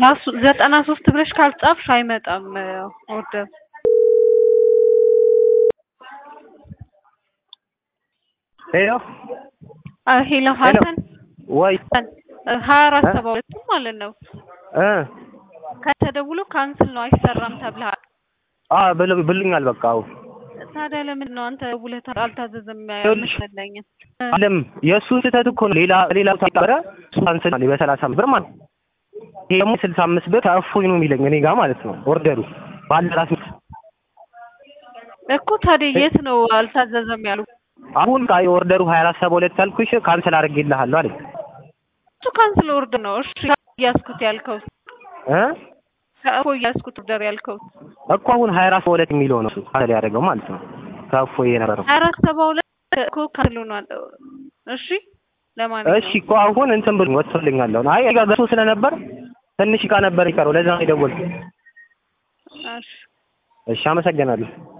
ራሱ ዘጠና ሶስት ብለሽ ካልጻፍሽ አይመጣም ኦርደር ሄሎ ሄሎ ሀሰን ወይ ሀያ አራት ሰባ ሁለትም ማለት ነው እ ከተደውሎ ካንስል ነው አይሰራም ተብለሃል። አ ብሎ- ብሎኛል በቃ አዎ ታዲያ ለምንድን ነው አንተ ደውለህ አልታዘዘም ይኸውልሽ፣ መሰለኝ? አለም የእሱ ስህተት እኮ ነው። ሌላ ሌላ ተቀረ እሱ ካንስል አለ በሰላሳ አምስት ብር ማለት ነው። ይሄ ደግሞ ስልሳ አምስት ብር እፎይ ነው የሚለኝ እኔ ጋር ማለት ነው። ኦርደሩ ባለ ራስ እኮ ታዲያ የት ነው አልታዘዘም ያሉ? አሁን ቃ ኦርደሩ ሀያ አራት ሰባ ሁለት ያልኩሽ ካንስል አድርጌልሃለሁ አለኝ እሱ ካንስል ኦርደር ነው። እሺ እያስኩት ያልከው እ እኮ እያስኩት ኦርደር ያልከው እኮ አሁን ሀያ አራት ሰባ ሁለት የሚለው ነው እሱ ካንስል ያደረገው ማለት ነው። ከእፎይ የነበረው ሀያ አራት ሰባ ሁለት እኮ ካንስል ሆኗል። እሺ ለማንኛውም እሺ እኮ አሁን እንትን ብሎ ወጥቶልኛል። አሁን አይ ጋር ገዝቶ ስለነበር ትንሽ እቃ ነበር ይቀረው ለዛ ነው የደወልኩት። እሺ እሺ አመሰግናለሁ።